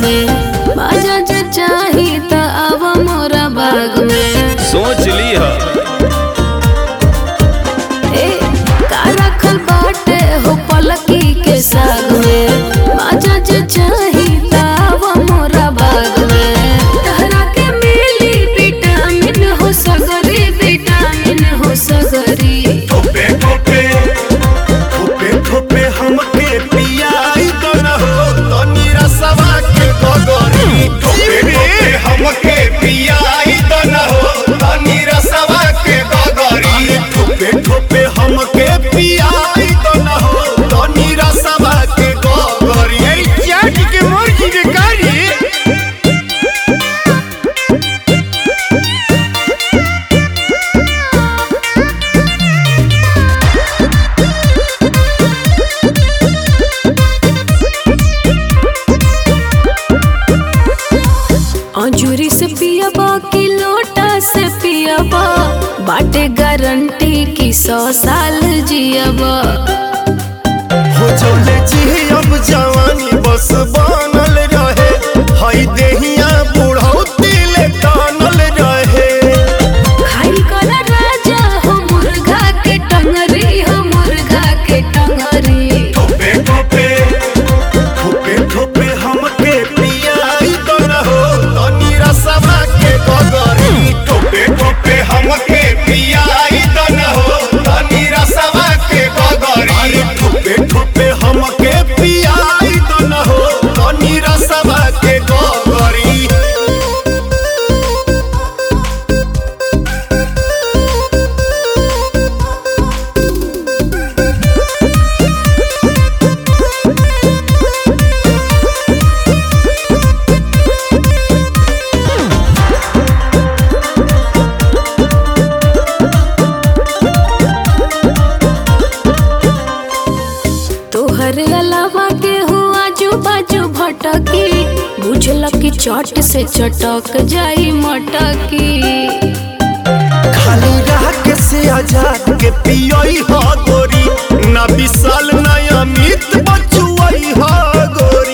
में बाजा जे चाही त आव मोरा बाग में सोच ली ह ए का रखल बाटे हो पलकी के साग में बाजा जे चाही त आव मोरा बाग में तहरा के मिली विटामिन हो सगरी विटामिन हो सगरी ठोपे ठोपे ठोपे ठोपे हमके पियाई तो न हो तनी रसवा के गगरी ठोपे ठोपे हमके पियाई तो न हो तनी रसवा के गगरी ठोपे ठोपे हमके पियाई तो न हो तनी रसवा के गगरी ए चाट के मुर्गी के कारी अंजूरी से पियाबा की लोटा से पियाबा बाटे गारंटी की सौ साल जियाबा हो चले जी अब जवानी बस बनल रहे हई देहिया बुढ़ौती ले टानल रहे खाई कर राजा हो मुर्गा के टंगरी हो मुर्गा के टंगरी ठोपे ठोपे ठोपे ठोपे हमके पियाई तो रहो तनी रसवा के गगरी ठोपे ठोपे हमके पियाई तो रहो तनी रसवा के गगरी ठोपे ठोपे हमके पियाई तो रहो तनी रसवा के गगरी तोहरे अलावा के हो आजू बाजू भटकी बुझल की चट से चटक जाई मटकी खाली राख से आजाद के पियोई हा गोरी ना विशाल ना अमित बचुआई हा गोरी